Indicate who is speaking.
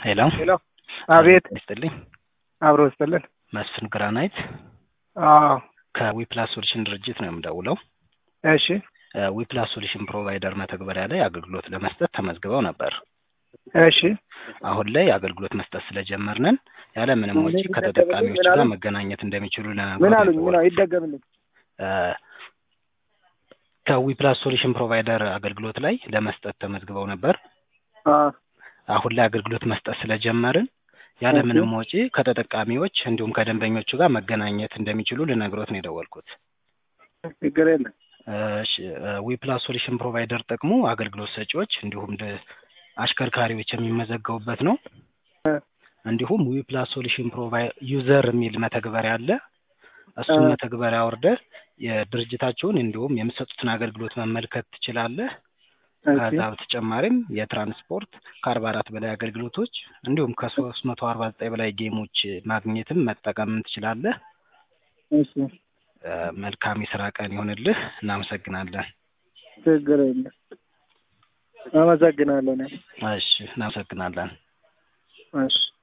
Speaker 1: ሄሎ
Speaker 2: ሄሎ አቤት
Speaker 1: ይስጥልኝ
Speaker 2: አብሮ ይስጥልን
Speaker 1: መስፍን ግራናይት
Speaker 2: አዎ
Speaker 1: ከዊፕላስ ሶሉሽን ድርጅት ነው የምደውለው
Speaker 2: እሺ
Speaker 1: ዊፕላስ ሶሉሽን ፕሮቫይደር መተግበሪያ ላይ አገልግሎት ለመስጠት ተመዝግበው ነበር
Speaker 2: እሺ
Speaker 1: አሁን ላይ አገልግሎት መስጠት ስለጀመርንን ያለ ምንም ወጪ ከተጠቃሚዎች ጋር መገናኘት እንደሚችሉ
Speaker 2: ምን
Speaker 1: ለነገር
Speaker 2: አሉኝ ምን አሉ- ይደገምልኝ
Speaker 1: ከዊፕላስ ሶሉሽን ፕሮቫይደር አገልግሎት ላይ ለመስጠት ተመዝግበው ነበር
Speaker 2: አዎ
Speaker 1: አሁን ላይ አገልግሎት መስጠት ስለጀመርን ያለ
Speaker 2: እሺ።
Speaker 1: ምንም ወጪ ከተጠቃሚዎች እንዲሁም ከደንበኞቹ ጋር መገናኘት እንደሚችሉ ልነግሮት ነው የደወልኩት።
Speaker 2: ችግር የለም
Speaker 1: ዊፕላስ ሶሉሽን ፕሮቫይደር ጥቅሙ አገልግሎት ሰጪዎች እንዲሁም ደ- አሽከርካሪዎች የሚመዘገቡበት ነው።
Speaker 2: እ።
Speaker 1: እንዲሁም ዊፕላስ ሶሉሽን ፕሮቫይ ዩዘር የሚል መተግበሪያ አለ። እሱን
Speaker 2: እ።
Speaker 1: መተግበሪያ ወርደህ የድርጅታቸውን እንዲሁም የምሰጡትን አገልግሎት መመልከት ትችላለህ። ከዛ በተጨማሪም የትራንስፖርት ከአርባ አራት በላይ አገልግሎቶች እንዲሁም ከሶስት መቶ አርባ ዘጠኝ በላይ ጌሞች ማግኘትም መጠቀምም ትችላለህ።
Speaker 2: እሺ
Speaker 1: እ፣ መልካም የስራ ቀን ይሆንልህ። እናመሰግናለን።
Speaker 2: ችግር የለም አመሰግናለሁ እኔም።
Speaker 1: እሺ፣ እናመሰግናለን።
Speaker 2: እሺ